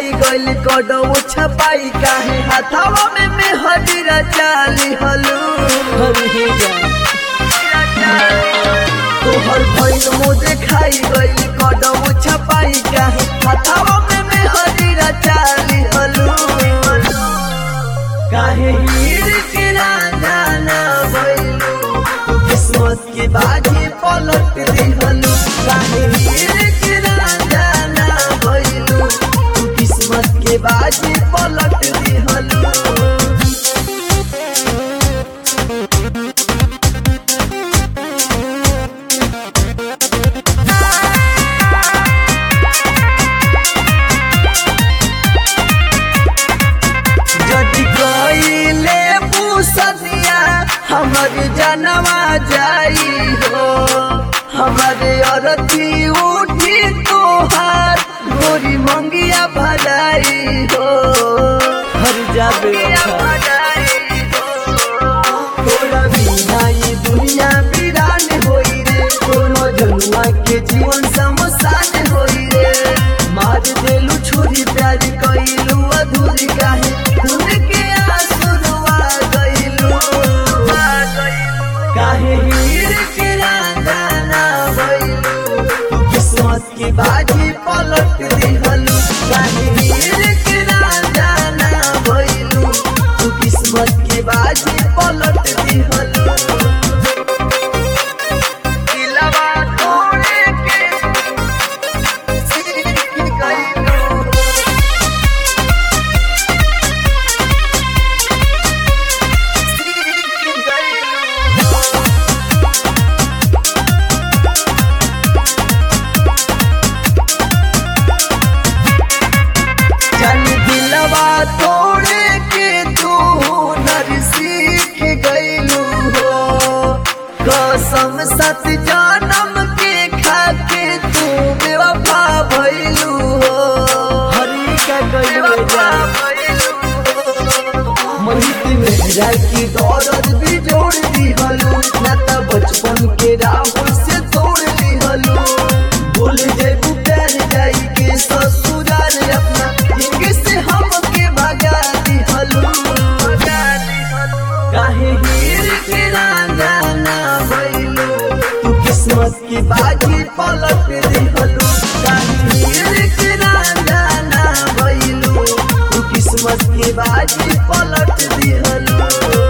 खाई गइल कडो छपाई काहे हाथावा में में हजीरा चाली हलू हरे जा तोहर भइल मुझे खाई गइल कडो छपाई काहे हाथावा में में हजीरा चाली हलू काहे हीर के राजा ना भइलू तू किस्मत की बाजी पलट दिहलू काहे हीर के राजा ना भइलू तू किस्मत के बाजी पलट दिहलू जदि कइले पुसदिया हमर जनवा जाई हो हमर अरती उठी तोहार गोरी मंगिया भलाई हो हर जा बेवफा तोरा बिना ये दुनिया वीरान होई रे कोनो जनुआ के जीवन समसान होई रे मार देलू छुरी प्यार कइलू अधूरी काहे खून के आंसू रुआ गइलू काहे हीर के रांगा ना भइलू तू किस्मत की बाजी पलट दिहलू काहे हीर के रांगा ना भइलू तू किस्मत की बाजी पलट दिहलू दिलवा तोड़े के सीख गइलू जन दिलवा तोड़े के तू नर सीख गइलू हो कसम सत जानम के खाके तू बेवफा भइलू हो हरे का कइले जा मोहित मेरा की दौलत भी जोड़ दी हलू ना त बचपन के राह से तोड़ ली हलू भूल जेबू प्यार जाई के ससुराल अपना जिंदगी से हमके भगा दी हलू काहे हीर के रांगा ना भइलू तू किस्मत की बाजी पलट दी हलू काहे हीर के रांगा ना भइलू तू किस्मत की बाजी पलट दी हलू